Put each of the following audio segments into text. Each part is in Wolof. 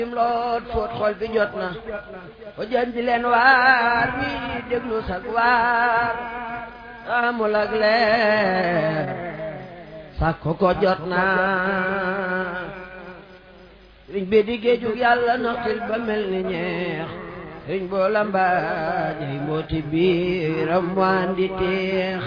loot foot xol bi jot na ko jën di leen waar wi déglu sag waar amul ak leer sàkko ko jot na sëriñ bi di géejug yàlla naxtil ba mel ni ñeex sëriñ boo lambaajay mbooti biiram waan di teex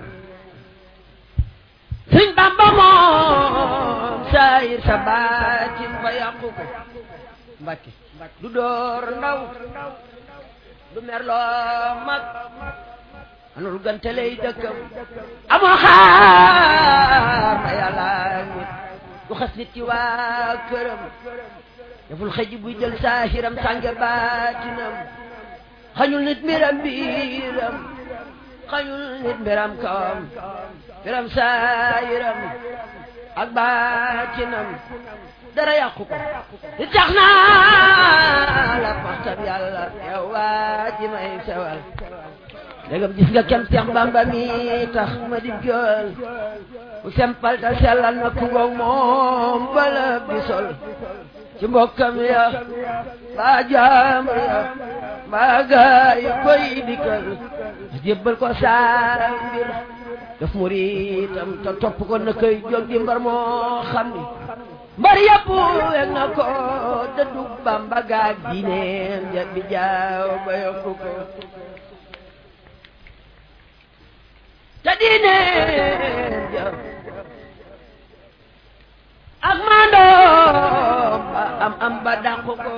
sëriñ Bamba moom saayir sa baatin fa yàqu ko Mbàkke du door ndaw du merloo mag anul gante lay dëkkam amoo xaar ma yàlla nit du xas nit ci waa këram deful xëj buy jël saahiram sànge baatinam xañul nit mbiram biiram xañul nit mbiram kawam mbiram saahiram ak baatinam dara yàqu ko di tax naa la paxtam yàlla yow waa ji may sewal dégam gis nga kem Seex Bamba mi tax ma di jool bu sempal ta sellal na ku ngoog moom bala bi sol ci mbokkam ya mbaa jaam ya mbaa gaay koy dikkal jébbal ko saa mbir daf muritam te topp ko na koy jóg di mbar moo xam ni mbar yëpp weg na ko dëddu Bamba gaag diineem ja bi jaaw ba yokku ko te diineem ja ak maandoom ba am am ba dàqu ko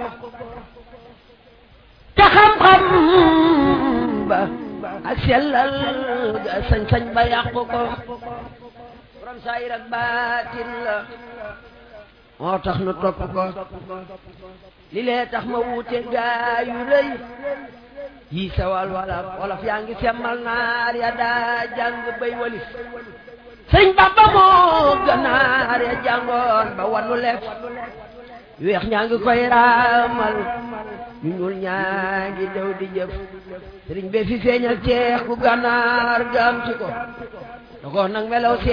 te xam-xam ba ak sellal ga sañ-sañ ba yàqu ko borom saayir ak baatin la moo tax nu topp ko li lee tax ma wuute gaa yu rëy yi sawal wala wolof yaa ngi semmal naar ya daa jàng bay walis sëñ Bamba moo ganaar ya jàngoon ba wanu lef weex ñaa ngi koy raamal ñu ñuul ñaa ngi dew di jëf sëriñ be fi feeñal ceex ku ganaar gaam ci ko da ko nag melaw